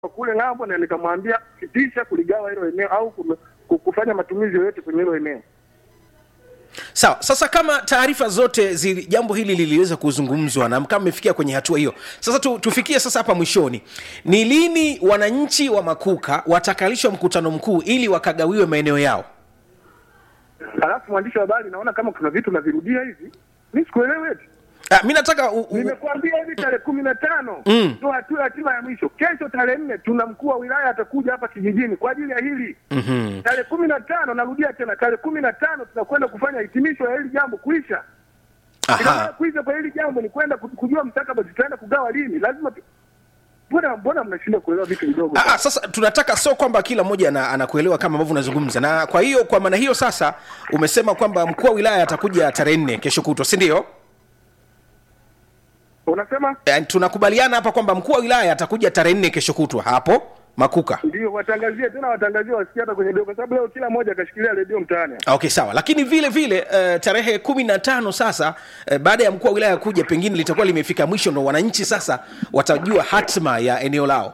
kule ng'ambo na nikamwambia sitisha kuligawa hilo eneo au ku- ku- kufanya matumizi yoyote kwenye hilo eneo. sawa sasa kama taarifa zote zili, jambo hili liliweza kuzungumzwa na kama mmefikia kwenye hatua hiyo sasa tu, tufikie sasa hapa mwishoni ni lini wananchi wa makuka watakalishwa mkutano mkuu ili wakagawiwe maeneo yao Alafu mwandishi wa habari, naona kama kuna vitu navirudia hivi, mi sikuelewi eti. Ah, mi nataka u, u, Nimekuambia hivi tarehe kumi na tano Mm. ndo hatua hatima ya mwisho. Kesho tarehe nne tuna mkuu wa wilaya atakuja hapa kijijini kwa ajili ya hili. Mhm. Tarehe kumi na tano narudia tena, tarehe kumi na tano tunakwenda kufanya hitimisho ya hili jambo kuisha. Ina maana aha kuisha kwa hili jambo ni kwenda ku- kujua mstakabali tutaenda kugawa lini. Lazima tu... mbona mbona mnashindwa kuelewa vitu vidogo? Ah, ah, sasa tunataka sio kwamba kila mmoja ana- anakuelewa kama ambavyo unazungumza na kwa hiyo kwa maana hiyo sasa umesema kwamba mkuu wa wilaya atakuja tarehe nne kesho kutwa si ndio Unasema Eh, tunakubaliana hapa kwamba mkuu wa wilaya atakuja tarehe nne kesho kutwa hapo makuka ndio, watangazie tena, watangazie wasikie hata kwenye redio, kwa sababu leo kila mmoja akashikilia redio mtaani. okay sawa lakini vile vile uh, tarehe kumi na tano sasa uh, baada ya mkuu wa wilaya kuja pengine litakuwa limefika mwisho ndo wananchi sasa watajua hatma ya eneo lao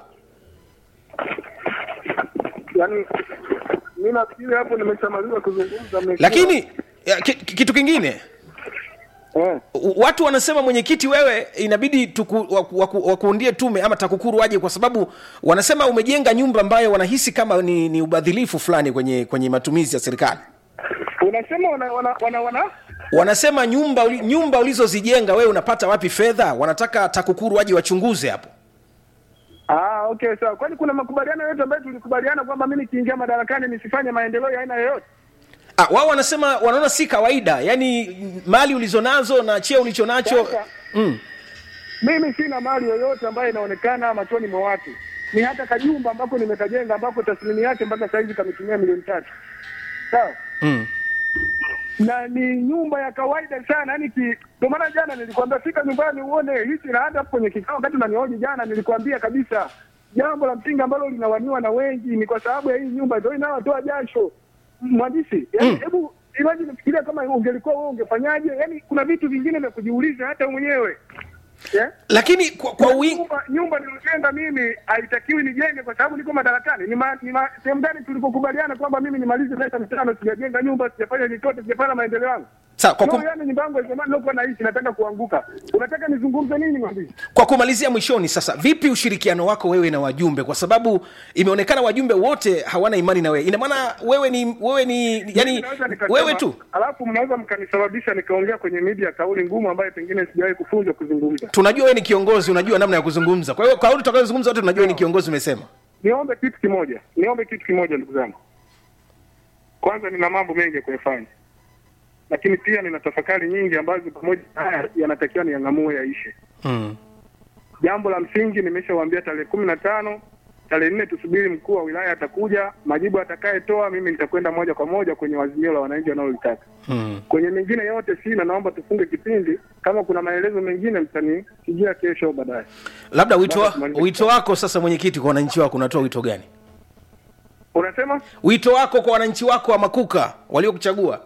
Yaani mimi nafikiri hapo nimeshamaliza kuzungumza. mmesikia? lakini ya, ki, ki- kitu kingine eh, u- watu wanasema mwenyekiti wewe inabidi tuku, waku, waku, wakuundie tume ama takukuru waje kwa sababu wanasema umejenga nyumba ambayo wanahisi kama ni, ni ubadhilifu fulani kwenye kwenye matumizi ya serikali unasema wana wana wana, wana? wanasema nyumba uli, nyumba ulizozijenga wewe unapata wapi fedha wanataka takukuru waje wachunguze hapo Ah, okay sawa. Kwani kuna makubaliano yote ambayo tulikubaliana kwamba mimi nikiingia madarakani nisifanye maendeleo ya aina yoyote? Ah, wao wanasema wanaona si kawaida yaani mali ulizonazo na cheo ulichonacho Sasa, mm. mimi sina mali yoyote ambayo inaonekana machoni mwa watu. Ni hata kajumba ambako nimekajenga ambako tathmini yake mpaka saizi kametumia milioni tatu. Sawa? Mm. na ni nyumba ya kawaida sana yani ki ndio maana jana nilikwambia fika nyumbani uone hichi na hata hapo kwenye kikao wakati unanihoji jana nilikwambia kabisa jambo la msingi ambalo linawaniwa na wengi ni kwa sababu ya hii nyumba ndio inayotoa jasho mwandishi yani Mm. hebu imagine fikiria kama ungelikuwa wewe ungefanyaje yani kuna vitu vingine vya kujiuliza hata mwenyewe yeah? lakini kwa, kwa wingi nyumba, nyumba niliyojenga mimi haitakiwi nijenge kwa sababu niko madarakani. Ni, ma, ni ma, sehemu gani tulipokubaliana kwamba mimi nimalize miaka mitano sijajenga nyumba, sijafanya chochote, sijafanya maendeleo yangu? sawa kwa, No, kum, yani nyumba yangu ya zamani nilikuwa naishi nataka kuanguka. Unataka nizungumze nini mwandishi? kwa kumalizia mwishoni sasa vipi ushirikiano wako wewe na wajumbe kwa sababu imeonekana wajumbe wote hawana imani na wewe ina maana wewe ni wewe ni yani Mimi naweza nikasema, wewe tu Alafu mnaweza mkanisababisha nikaongea kwenye media kauli ngumu ambayo pengine sijawahi kufunzwa kuzungumza. tunajua wewe ni kiongozi unajua namna ya kuzungumza kwa hiyo kauli tutakayozungumza wote tunajua wewe ni kiongozi umesema Niombe kitu kimoja, niombe kitu kimoja ndugu zangu. Kwanza nina mambo mengi ya kuyafanya, lakini pia nina tafakari nyingi ambazo pamoja na haya yanatakiwa niyang'amue yaishe. mm. Jambo la msingi nimeshawaambia tarehe kumi na tano tarehe nne tusubiri mkuu wa wilaya atakuja, majibu atakayetoa mimi nitakwenda moja kwa moja kwenye wazimio la wananchi wanaolitaka. Mm. Kwenye mengine yote sina, naomba tufunge kipindi. Kama kuna maelezo mengine mtanipigia kesho au baadaye. labda wito, Basi wa, tumalize. wito wako sasa mwenyekiti kwa wananchi wako unatoa wito gani Unasema wito wako kwa wananchi wako wa makuka waliokuchagua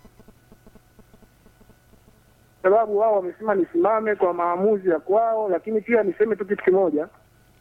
sababu wao wamesema nisimame kwa maamuzi ya kwao, lakini pia niseme tu kitu kimoja,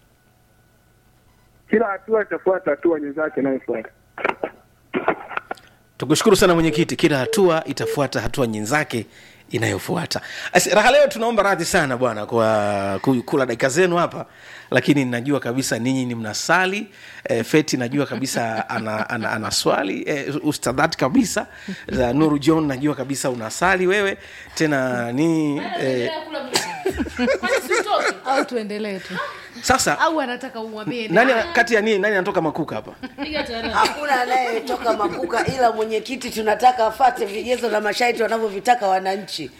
kila hatua itafuata hatua nyenzake inayofuata. tukushukuru sana mwenyekiti kila hatua itafuata hatua nyenzake inayofuata Asi, raha leo tunaomba radhi sana bwana kwa ku- kula dakika zenu hapa lakini najua kabisa ninyi ni mnasali e, feti najua kabisa ana, ana, ana swali e, ustadhat kabisa za nuru john najua kabisa unasali wewe tena ni e, au tuendelee tu sasa au anataka umwambie nani kati ya nini nani anatoka makuka hapa hakuna anayetoka makuka ila mwenyekiti tunataka afate vigezo na masharti wanavyovitaka wananchi